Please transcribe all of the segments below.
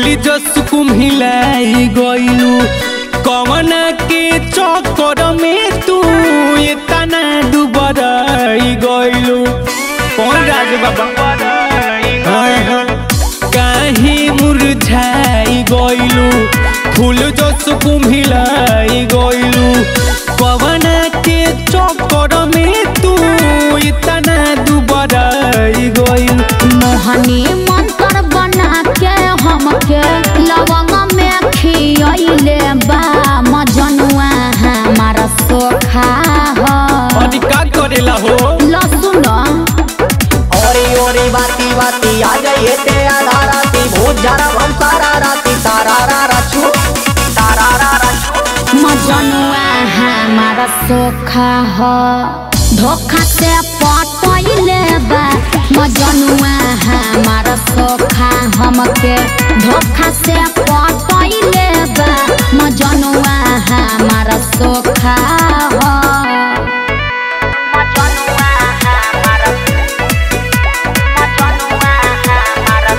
जस कुम्हिलाई गइलू कवन के चक्कर में तू इतना दुबराई गइलू कौन राज बाबा हाँ, हाँ। काहे मुरझाई गइलू फूल जस कुम्हिलाई गइलू कवन के चक्कर में तू इतना दुबराई गइलू मोहनी मंत्र बना के हमके लवंग में खियले बा मजनुआ हमारा सोखा हो अरे का करेला हो लसुन ओरी ओरी बाती बाती आ जाइए ते आधा राती भूत जरा हम सारा राती तारा रा रा छू तारा रा रा छू मजनुआ हमारा सोखा हो धोखा से पटैले बा मजनुआ हमारा सोखा हमके धोखा से पटैले बा मजनुआ हमारा सोखा हो मजनुआ हमारा मजनुआ हमारा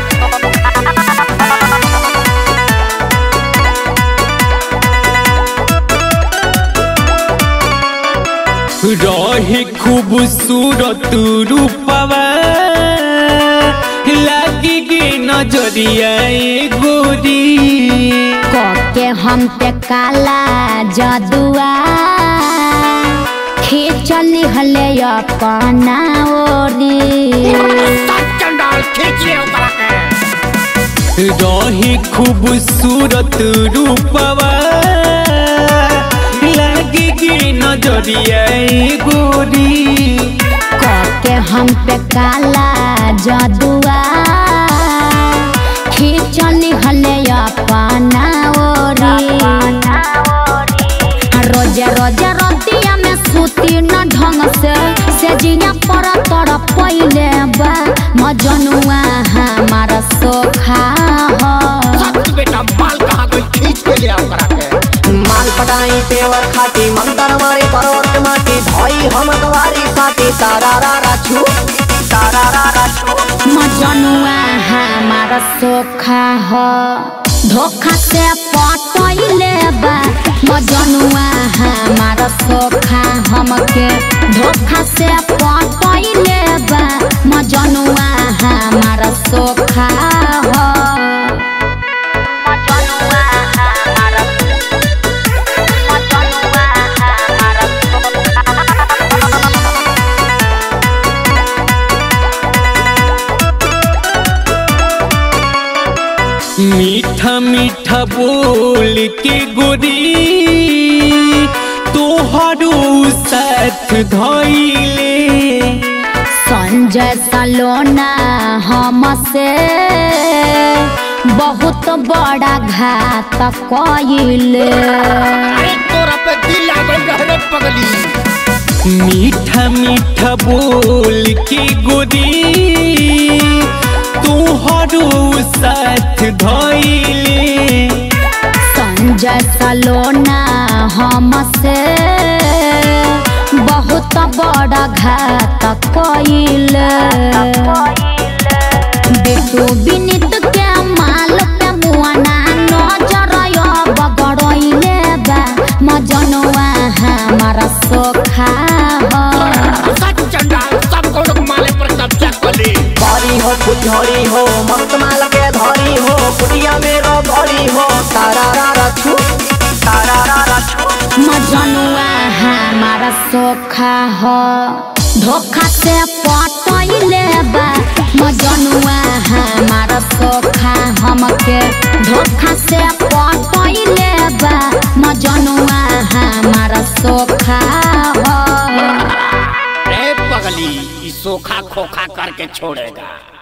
रही खूबसूरत रूपवा लगी गे नजरिया ए गोरी के हम पे काला जदुआ खींचली हले अपना ओरी रही खूबसूरत रूपवा लगी गे नजरिया ए गोरी के हम पे काला जदुआ खींचली हले अपना ओरी रोजे रोजे रतिया में सूती न ढंग से से जिया पर तर पहिले बा मजनुआ हमारा सोखा हो माल पटाई पेवर खाती मंतर मारे परोट माटी धोई हम गवारी साथी तारा रा रा छू तारा रा रा छू मजनुआ हमारा सोखा हो धोखा से पटैले बा मजनुआ हमारा सोखा हमके धोखा से पटैले बा मजनुआ हमारा सोखा हो मजनुआ हमारा मजनुआ हमारा मीठा मीठा बोल के गोरी तोहरो साथ धैले संजय सलोना हमसे बहुत बड़ा घात कइले मीठा मीठा बोल के गोरी तोहरो साथ धैले संजय सलोना हमसे बहुत बड़ा घात कइले बेटू विनित के माल पे मुआना नजर बगड़ैले बा मजनुआ हमारा सोखा हो भरी हो फुलझड़ी हो मस्त माल के धरी हो कुटिया मेरो भरी हो तारा रा रा छू तारा रा रा छू मजनुआ हमारा सोखा हो धोखा से पटैले बा मजनुआ हमारा सोखा हमके धोखा से पटैले बा मजनुआ हमारा सोखा हो रे पगली ई सोखा खोखा करके छोड़ेगा